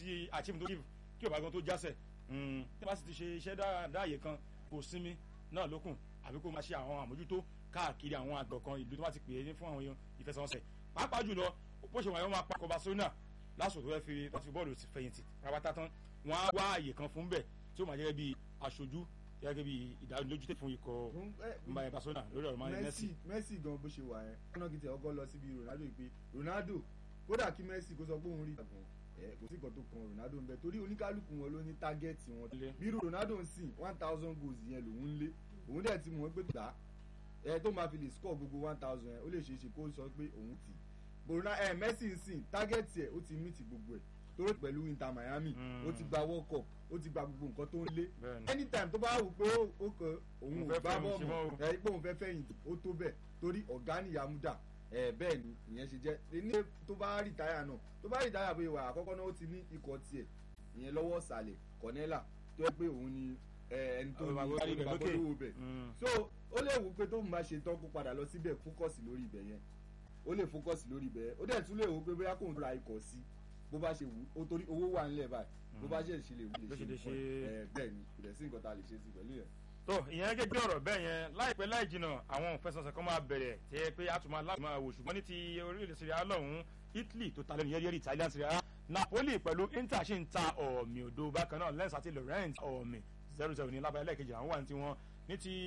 ti achieve tó kí ọba gan tó jásẹ̀ tí wọ́n sì ti ṣe iṣẹ́ dáàyè kan kò sinmi náà lókun àbí kó máa ṣe àwọn àmójútó káàkiri àwọn àgbọ̀ kan ìlú tó bá ti pè é fún àwọn ìfẹsẹ̀wọnsẹ̀ pàápàá jùlọ bó ṣe wà yẹn wọ́n máa pa kọba sónà lásìkò tó fẹ́ fi láti bọ́ọ̀lù fẹ̀yìntì rabata tán wọ́n á wá àyè kan fún bẹ̀ tí ó máa jẹ́ bí aṣojú gẹ́gẹ́ bí ìdánilójútó fún ikọ̀ Barcelona lórí ọ̀rọ̀ máa Messi Messi gan bó ṣe wà yẹn kọ́nà kìtì ọkọ lọ síbi Ronaldo ìpè Ronaldo kódà kí Messi kó sọ pé òun rí ìgbàgbọ́n ẹ kò sí nǹkan tó kan Ronaldo ń bẹ torí oníkálukú wọn ló ní tágẹ́ẹ̀tì wọn bí Ronaldo ń sìn one thousand goals yẹn lòun ń lé òun dẹ̀ ti mọ̀ pé gbà ẹ tó máa fi lè score gbogbo one thousand yẹn ó lè ṣeé ṣe kó sọ pé òun ti Borona ẹ Messi ń sìn tágẹ́ẹ̀tì ẹ̀ ó ti mí ti gbogbo ẹ̀ torí pẹ̀lú Inter Miami ó ti gba World Cup ó ti gba gbogbo nǹkan tó ń lé anytime tó bá wù pé ó kàn òun ò gbá bọ́ọ̀mù ẹ pé òun fẹ́ fẹ̀yìntì ó tó bẹ́ẹ̀ torí ọ̀gá nìyàmúdà ẹ bẹ́ẹ̀ ni ìyẹn ṣe jẹ́ ní tó bá rìtáyà náà tó bá rìtáyà bóyá wà àkọ́kọ́ náà ó ti ní ikọ̀ tiẹ̀ ìyẹn lọ́wọ́ ọ̀sàlẹ̀ Cornella tó yẹ pé òun ni ẹni tó ní olùgbàgbọ́lówó bẹ̀ so ó lè wù pé tó ń bá ṣe tán kó padà lọ síbẹ̀ fókọ̀sì lórí ibẹ̀ yẹn ó lè fókọ̀sì lórí ibẹ̀ ó dẹ̀ tún lè wù pé bóyá kò ń ra ikọ̀ sí bó bá ṣe wù ó torí owó wà nílẹ̀ báyìí bó bá ṣe ṣe lè wù lè ṣe ẹ bẹ́ẹ̀ ni kò dẹ̀ sí nǹkan tá a lè ṣe sí pẹ̀lú yẹn tó ìyẹn gẹ́gẹ́ ọ̀rọ̀ bẹ́ẹ̀ yẹn láìpẹ́ láì jìnnà àwọn òfẹsọ̀sẹ̀ kan máa bẹ̀rẹ̀ tí ẹ pé a tún máa láti máa wò ṣùgbọ́n ní ti orílẹ̀-èdè Serie A lọ́hùn Italy tó ta lẹ́nu yẹ́rì Italian Serie A Napoli pẹ̀lú Inter ṣì ń ta ọ̀mì òdo bákan náà Lens àti Laurent ọ̀mì zero zero ní lábẹ́ ẹlẹ́ẹ̀kejì àwọn wà ní tiwọn ní ti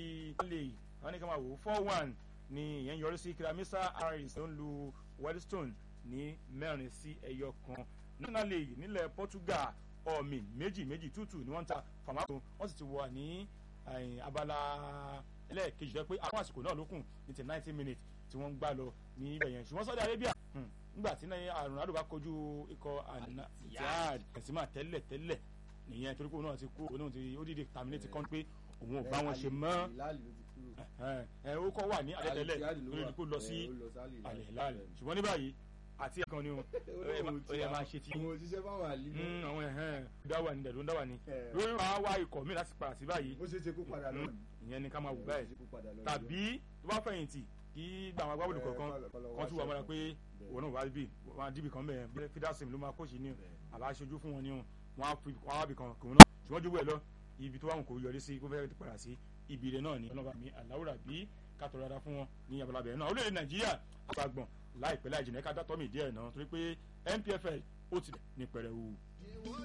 lè wọ́n ní ká máa wò four one ni ìyẹn yọrí sí Kiramisa Harris tó ń lu Weddstone ní mẹ́rin sí ẹyọ kan National League nílẹ̀ Portugal ọ̀mì méjì méjì tútù ni wọ́n ń ta fàmákò wọ́n sì ti wà ní abala ẹlẹ́ẹ̀kejì rẹ pé àwọn àsìkò náà ló kùn ní ti ninety minutes tí wọ́n ń gbá lọ ní ibẹ̀ yẹn ṣùgbọ́n Saudi Arabia nígbà tí Ronaldo bá kojú ikọ̀ Al-Ittihad Benzema tẹ́lẹ̀ tẹ́lẹ̀ nìyẹn torí pé òun náà ti kú òun ti ó dìde terminate kan pé òun ò bá wọn ṣe mọ́ ẹ ó kọ́ wà ní àdẹ́tẹ́lẹ̀ lórí kó lọ sí Al-Hilal ṣùgbọ́n ní báyìí àti ẹ̀kan ni o ẹ máa ṣe ti. àwọn òṣìṣẹ́ bá wà lílọ. àwọn ẹ̀hẹ́n dáwà ni dẹ̀dọ̀ ń dáwà ni. lórí máa wá ikọ̀ mi láti padà sí báyìí. ó ṣe é ṣe kó padà lọ. ìyẹn ni ká máa wù báyìí. tàbí tó bá fẹ̀yìntì kí gba àwọn agbábọ̀dù kọ̀ọ̀kan kan tún wà mọ́ra pé òun náà wá bí wọn á dìbì kan bẹ́ẹ̀ fídásìm ló máa kóṣì ní àbá aṣojú fún wọn ní wọn á fi wọn á bì kan kòun náà ṣùgbọ́n jù bẹ́ẹ̀ lọ ibi tó wà wọn kò yọrí sí kó fẹ́ẹ́ padà sí ibi rẹ̀ náà ni ọlọ́ba mi àláwùrà bí kátó rárá fún wọn ní abalabẹ̀ náà orílẹ̀-èdè Nàìjíríà àgbàgbọ̀n láìpẹ́ láì jìnnà ká dátọ́ mi díẹ̀ náà torí pé NPFL ó ti ní pẹrẹwu.